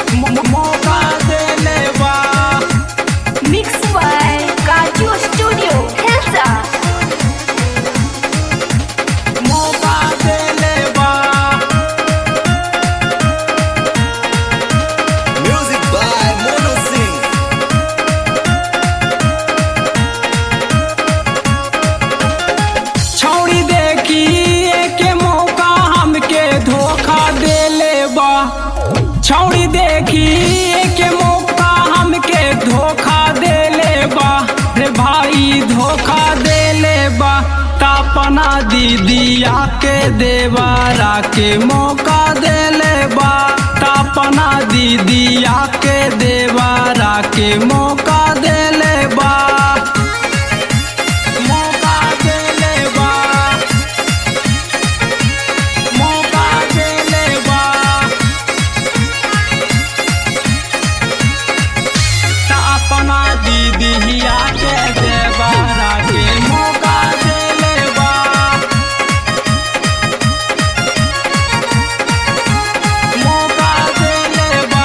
मो- मौका देले बा Mixed by Kaju Studio, Hilsa. मौका देले बा Music by Mono Singh. छौड़ी देखी के मौका हमके धोखा देले बा छौड़ी देखी के मौका हमके धोखा देले बा रे भाई धोखा देले बा तापना दीदिया के देवारा के मौका देले बा तापना दीदिया के देवारा के मौका देले बा मौका देले बा मौका देले बा त अपना दीदिया के देवारा के मौका देले बा मौका देले बा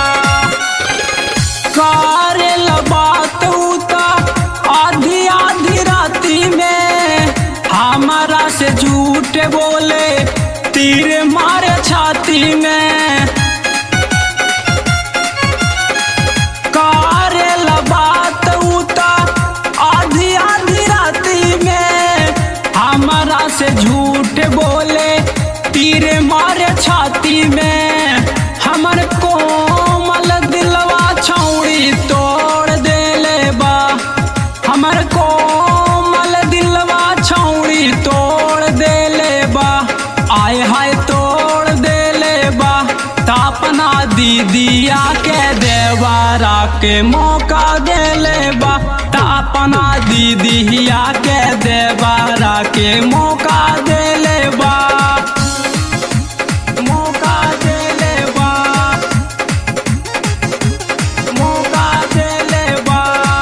करेल बात उता आधी आधी राती में हमारा से झूठ बोले तीर मारे छाती में करेल बात उता आधी आधी राती में हमारा से झूठ बोले तीर मारे छाती में हमर कोमल दिलवा छौड़ी तोड़ देले बा हमर कोमल दिलवा छौड़ी तोड़ देले बा आय हाय तोड़ देले बा तापना दीदिया के देवारा के मौका देले बा तापना दीदिया के देवारा के मौका देले बा मौका देले बा मौका देले बा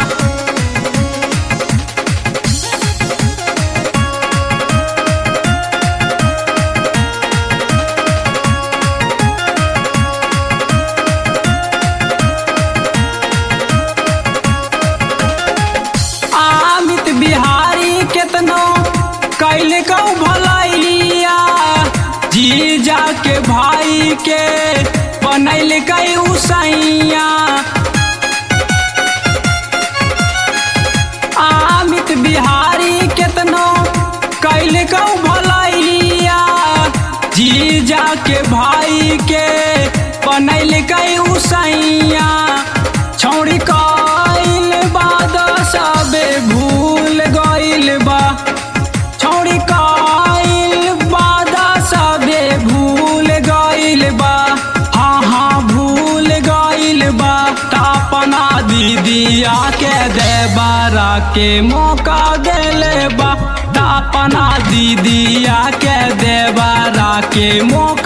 आमित बिहारी केतनो कैल कौ भलैया जीजा के भाई के बनैल कई उसैया आमित बिहारी केतनो कैल कौ भलैया जीजा के भाई के बनैल कई उसैया छौड़ी कइल बाद सबे भूल गइल बा छौड़ी कइल बाद सबे भूल गइल बा हाँ हाँ भूल गइल बा तापना दीदिया के देबारा के मौका देले बा तापना दीदिया के देबारा के मौका